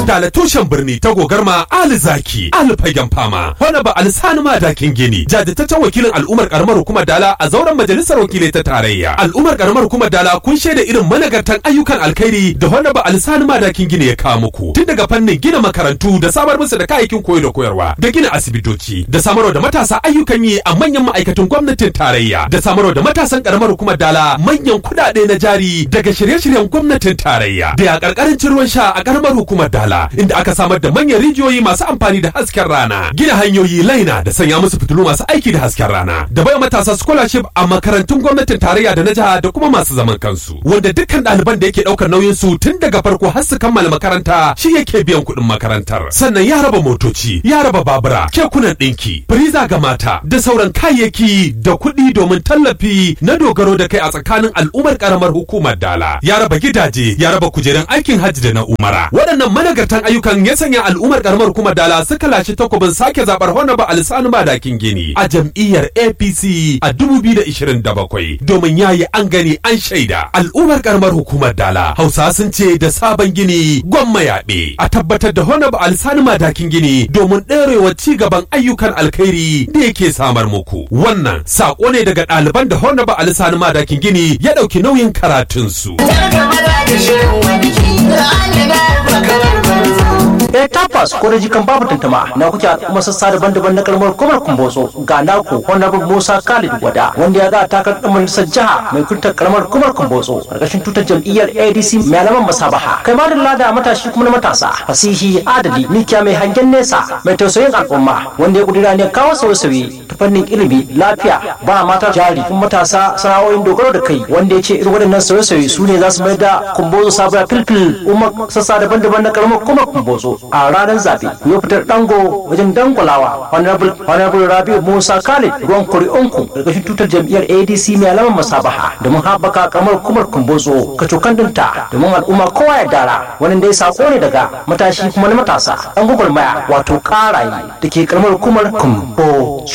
Dala tushen birni ta gogarma Ali Zaki, Ali Fagen Fama, wani ba Alisani Madakin Gini, jajirtaccen wakilin al'ummar karamar hukumar Dala a zauren majalisar wakilai ta tarayya. Al'ummar karamar hukumar Dala kun shaida irin managartan ayyukan alkhairi da wani ba Alisani Madakin Gini ya kawo muku. Tun daga fannin gina makarantu da samar musu da kayayyakin koyo da koyarwa, da gina asibitoci, da samarwa da matasa ayyukan yi a manyan ma'aikatan gwamnatin tarayya, da samarwa da matasan karamar hukumar Dala manyan kuɗaɗe na jari daga shirye-shiryen gwamnatin tarayya. Da ya ƙarƙarancin ruwan sha a karamar hukumar Dala, inda aka samar da manyan rijiyoyi masu amfani da hasken rana gina hanyoyi laina da sanya musu fitilu masu aiki da hasken rana da bai matasa scholarship a makarantun gwamnatin tarayya da na jiha da kuma masu zaman kansu wanda dukkan ɗaliban da yake ɗaukar nauyin su tun daga farko har su kammala makaranta shi yake biyan kuɗin makarantar sannan ya raba motoci ya raba babura kekunan ɗinki firiza ga mata da sauran kayayyaki da kuɗi domin tallafi na dogaro da kai a tsakanin al'ummar karamar hukumar dala ya raba gidaje ya raba kujerun aikin hajji da na umara waɗannan managartan ayyukan ya sanya al'ummar karamar hukumar dala suka lashe takobin sake zabar honaba alisanu madakin gini a jam'iyyar apc a 2027 domin yayi an gani an shaida al'ummar karamar hukumar dala hausa sun ce da sabon gini gwamma yaɓe a tabbatar da honaba alisanu madakin gini domin ɗorewa ci gaban ayyukan alkhairi da yake samar muku wannan saƙo ne daga ɗaliban da honaba alisanu madakin gini ya ɗauki nauyin karatunsu. Eh tabbas ko da jikan babu tantama na kuke kuma sassa daban-daban na kalmar kumar kumbotso ga naku honorable Musa Khalid Wada wanda ya ga takar dan majalisar jiha mai kuntar kalmar kumar kumbotso karkashin tutar jam'iyyar ADC mai alaman masabaha kai ma da lada matashi kuma na matasa fasihi adali mikiya mai hangen nesa mai tausayin al'umma wanda ya kudura ne kawo sauye-sauye ta fannin ilimi lafiya ba mata jari kuma matasa sana'o'in dogaro da kai wanda ya ce irin waɗannan sauye-sauye su ne za su mai da kumbotso sabuwa filfil umar sassa daban-daban na kalmar kumar kumbotso a ranar zaɓe ya fitar dango wajen dangulawa honorable rabiu musa khalid ruwan kuri'unku ƙarƙashin tutar jam'iyyar adc mai alamar masabaha domin haɓaka kamar kumar kumbozo kacokan dinta domin al'umma kowa ya dara wani dai sako ne daga matashi kuma na matasa ɗan gwagwarmaya wato ƙaraye da ke karamar kumar kumbo